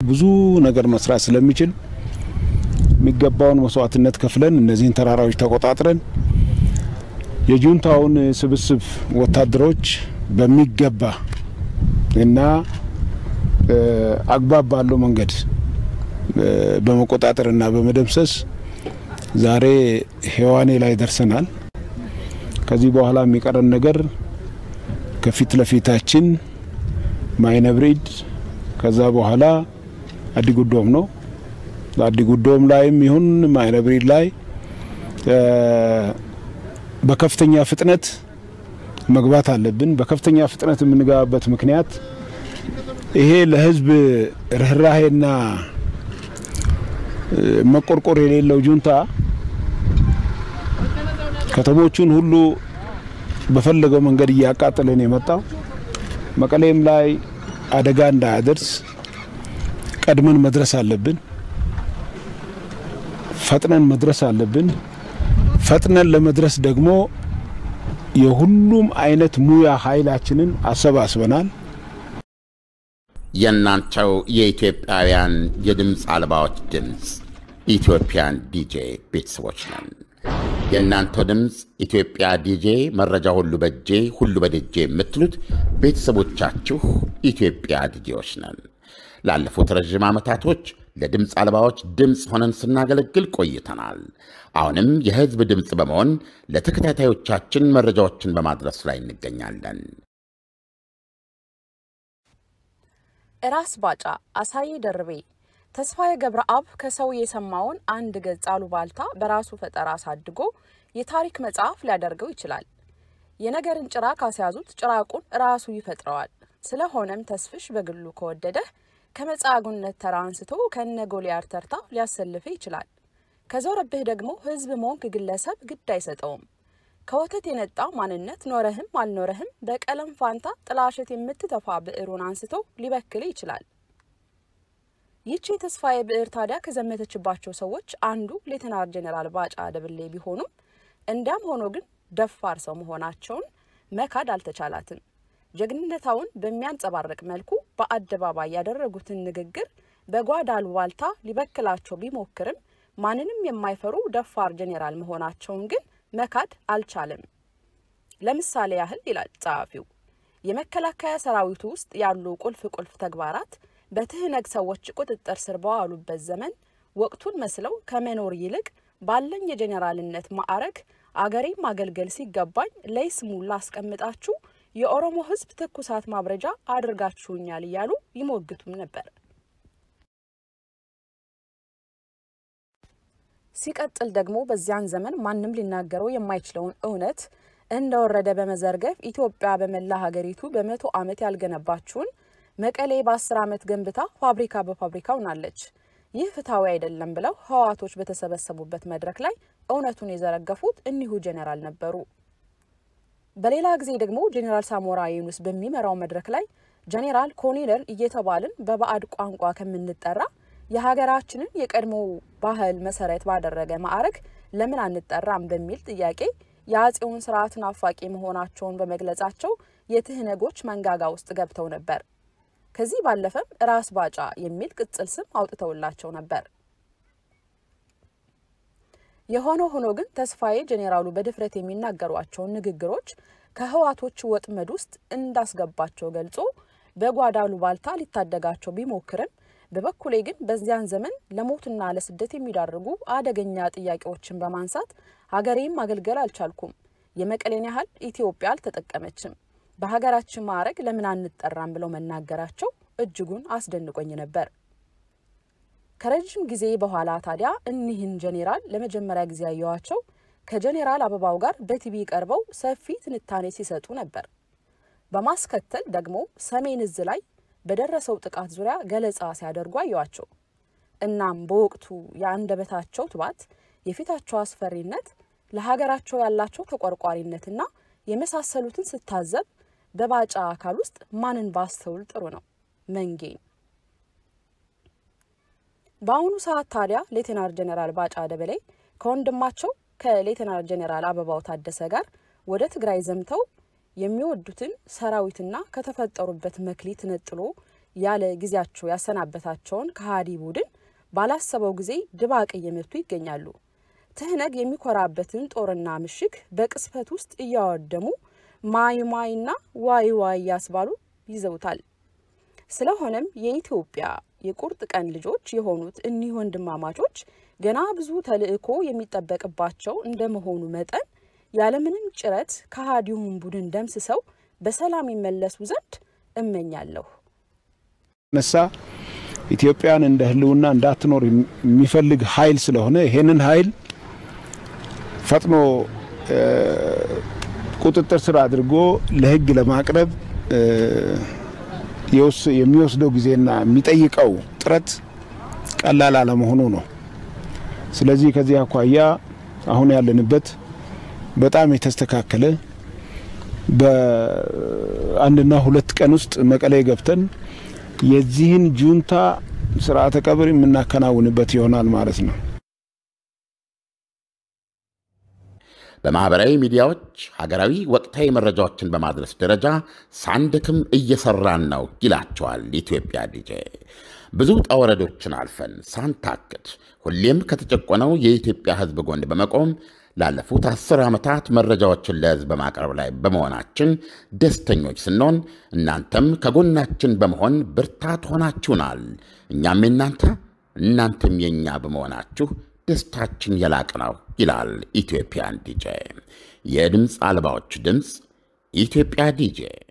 ብዙ ነገር መስራት ስለሚችል የሚገባውን መስዋዕትነት ከፍለን እነዚህን ተራራዎች ተቆጣጥረን የጁንታውን ስብስብ ወታደሮች በሚገባ እና አግባብ ባለው መንገድ በመቆጣጠር እና በመደምሰስ ዛሬ ሔዋኔ ላይ ደርሰናል። ከዚህ በኋላ የሚቀረን ነገር ከፊት ለፊታችን ማይነብሪድ ከዛ በኋላ አዲጉዶም ነው። አዲጉዶም ላይም ይሁን ማይነብሪድ ላይ በከፍተኛ ፍጥነት መግባት አለብን። በከፍተኛ ፍጥነት የምንገባበት ምክንያት ይሄ ለሕዝብ ርኅራሄና መቆርቆር የሌለው ጁንታ ከተሞቹን ሁሉ በፈለገው መንገድ እያቃጠለን የመጣው መቀሌም ላይ አደጋ እንዳያደርስ ቀድመን መድረስ አለብን። ፈጥነን መድረስ አለብን። ፈጥነን ለመድረስ ደግሞ የሁሉም አይነት ሙያ ኃይላችንን አሰባስበናል። የእናንተው የኢትዮጵያውያን የድምፅ አልባዎች ድምፅ ኢትዮጵያን ዲጄ ቤተሰቦች ነን። የእናንተው ድምፅ ኢትዮጵያ ዲጄ መረጃ ሁሉ በጄ ሁሉ በደጄ የምትሉት ቤተሰቦቻችሁ ኢትዮጵያ ዲጄዎች ነን። ላለፉት ረዥም ዓመታቶች ለድምፅ አልባዎች ድምፅ ሆነን ስናገለግል ቆይተናል። አሁንም የሕዝብ ድምፅ በመሆን ለተከታታዮቻችን መረጃዎችን በማድረስ ላይ እንገኛለን። ራስ ባጫ፣ አሳዬ ደርቤ፣ ተስፋዬ ገብረአብ ከሰው የሰማውን አንድ ገጽ አሉባልታ በራሱ ፈጠራ አሳድጎ የታሪክ መጽሐፍ ሊያደርገው ይችላል። የነገርን ጭራ ካስያዙት ጭራቁን ራሱ ይፈጥረዋል። ስለሆነም ተስፍሽ በግሉ ከወደደህ ከመጻጉነት ተራ አንስቶ ከነ ጎልያድ ተርታ ሊያሰልፍ ይችላል። ከዞረብህ ደግሞ ህዝብ ሞንክ ግለሰብ ግድ አይሰጠውም። ከወተት የነጣ ማንነት ኖረህም አልኖረህም በቀለም ፋንታ ጥላሸት የምትተፋ ብዕሩን አንስቶ ሊበክል ይችላል። ይህች የተስፋዬ ብዕር ታዲያ ከዘመተችባቸው ሰዎች አንዱ ሌተናር ጄኔራል ባጫ ደብሌ ቢሆኑም እንዲያም ሆኖ ግን ደፋር ሰው መሆናቸውን መካድ አልተቻላትም። ጀግንነታውን በሚያንጸባርቅ መልኩ በአደባባይ ያደረጉትን ንግግር በጓዳ አሉባልታ ሊበክላቸው ቢሞክርም ማንንም የማይፈሩ ደፋር ጄኔራል መሆናቸውን ግን መካድ አልቻለም። ለምሳሌ ያህል ይላል ጸሐፊው፣ የመከላከያ ሰራዊቱ ውስጥ ያሉ ቁልፍ ቁልፍ ተግባራት በትህነግ ሰዎች ቁጥጥር ስር በዋሉበት ዘመን ወቅቱን መስለው ከመኖር ይልቅ ባለኝ የጄኔራልነት ማዕረግ አገሬ ማገልገል ሲገባኝ ለይስሙላ አስቀምጣችሁ የኦሮሞ ሕዝብ ትኩሳት ማብረጃ አድርጋችሁኛል እያሉ ይሞግቱም ነበር። ሲቀጥል ደግሞ በዚያን ዘመን ማንም ሊናገረው የማይችለውን እውነት እንደወረደ በመዘርገፍ ኢትዮጵያ በመላ ሀገሪቱ በመቶ ዓመት ያልገነባችውን መቀሌ በአስር ዓመት ገንብታ ፋብሪካ በፋብሪካ ሆናለች። ይህ ፍትሐዊ አይደለም ብለው ህዋቶች በተሰበሰቡበት መድረክ ላይ እውነቱን የዘረገፉት እኒሁ ጄኔራል ነበሩ። በሌላ ጊዜ ደግሞ ጄኔራል ሳሞራ ዩኑስ በሚመራው መድረክ ላይ ጄኔራል ኮሎኔል እየተባልን በባዕድ ቋንቋ ከምንጠራ የሀገራችንን የቀድሞ ባህል መሰረት ባደረገ ማዕረግ ለምን አንጠራም በሚል ጥያቄ የአጼውን ስርዓት ናፋቂ መሆናቸውን በመግለጻቸው የትህነጎች መንጋጋ ውስጥ ገብተው ነበር። ከዚህ ባለፈም ራስ ባጫ የሚል ቅጽል ስም አውጥተውላቸው ነበር። የሆነ ሆኖ ግን ተስፋዬ ጄኔራሉ በድፍረት የሚናገሯቸውን ንግግሮች ከህዋቶች ወጥመድ ውስጥ እንዳስገባቸው ገልጾ በጓዳ አሉባልታ ሊታደጋቸው ቢሞክርም በበኩሌ ግን በዚያን ዘመን ለሞትና ለስደት የሚዳርጉ አደገኛ ጥያቄዎችን በማንሳት ሀገሬም ማገልገል አልቻልኩም። የመቀሌን ያህል ኢትዮጵያ አልተጠቀመችም። በሀገራችን ማዕረግ ለምን አንጠራም ብለው መናገራቸው እጅጉን አስደንቆኝ ነበር። ከረጅም ጊዜ በኋላ ታዲያ እኒህን ጄኔራል ለመጀመሪያ ጊዜ ያየዋቸው ከጄኔራል አበባው ጋር በቲቪ ቀርበው ሰፊ ትንታኔ ሲሰጡ ነበር። በማስከተል ደግሞ ሰሜን እዝ ላይ በደረሰው ጥቃት ዙሪያ ገለጻ ሲያደርጉ አየዋቸው። እናም በወቅቱ የአንደበታቸው ትባት፣ የፊታቸው አስፈሪነት፣ ለሀገራቸው ያላቸው ተቆርቋሪነትና የመሳሰሉትን ስታዘብ በባጫ አካል ውስጥ ማንን ባስተውል ጥሩ ነው? መንጌን። በአሁኑ ሰዓት ታዲያ ሌተናር ጄኔራል ባጫ ደበሌ ከወንድማቸው ከሌተናር ጄኔራል አበባው ታደሰ ጋር ወደ ትግራይ ዘምተው የሚወዱትን ሰራዊትና ከተፈጠሩበት መክሊት ነጥሎ ያለ ጊዜያቸው ያሰናበታቸውን ከሃዲ ቡድን ባላሰበው ጊዜ ድባቅ እየመቱ ይገኛሉ። ትህነግ የሚኮራበትን ጦርና ምሽግ በቅስፈት ውስጥ እያወደሙ ማይ ማይና ዋይ ዋይ እያስባሉ ይዘውታል። ስለሆነም የኢትዮጵያ የቁርጥ ቀን ልጆች የሆኑት እኒህ ወንድማማቾች ገና ብዙ ተልዕኮ የሚጠበቅባቸው እንደመሆኑ መጠን ያለምንም ጭረት ከሃዲውን ቡድን ደምስሰው በሰላም ይመለሱ ዘንድ እመኛለሁ። ነሳ ኢትዮጵያን እንደ ህልውና እንዳትኖር የሚፈልግ ኃይል ስለሆነ ይሄንን ኃይል ፈጥኖ ቁጥጥር ስር አድርጎ ለህግ ለማቅረብ የሚወስደው ጊዜና የሚጠይቀው ጥረት ቀላል አለመሆኑ ነው። ስለዚህ ከዚህ አኳያ አሁን ያለንበት በጣም የተስተካከለ በአንድና ሁለት ቀን ውስጥ መቀሌ ገብተን የዚህን ጁንታ ስርዓተ ቀብር የምናከናውንበት ይሆናል ማለት ነው። በማኅበራዊ ሚዲያዎች ሀገራዊ ወቅታዊ መረጃዎችን በማድረስ ደረጃ ሳንደክም እየሰራን ነው ይላቸዋል ኢትዮጵያ ዲጄ። ብዙ ውጣ ወረዶችን አልፈን ሳንታክት ሁሌም ከተጨቆነው የኢትዮጵያ ሕዝብ ጎን በመቆም ላለፉት አስር ዓመታት መረጃዎችን ለሕዝብ በማቅረብ ላይ በመሆናችን ደስተኞች ስንሆን እናንተም ከጎናችን በመሆን ብርታት ሆናችሁናል። እኛም የናንተ እናንተም የእኛ በመሆናችሁ ደስታችን የላቅ ነው ይላል ኢትዮጵያን ዲጄ። የድምፅ አልባዎች ድምፅ ኢትዮጵያ ዲጄ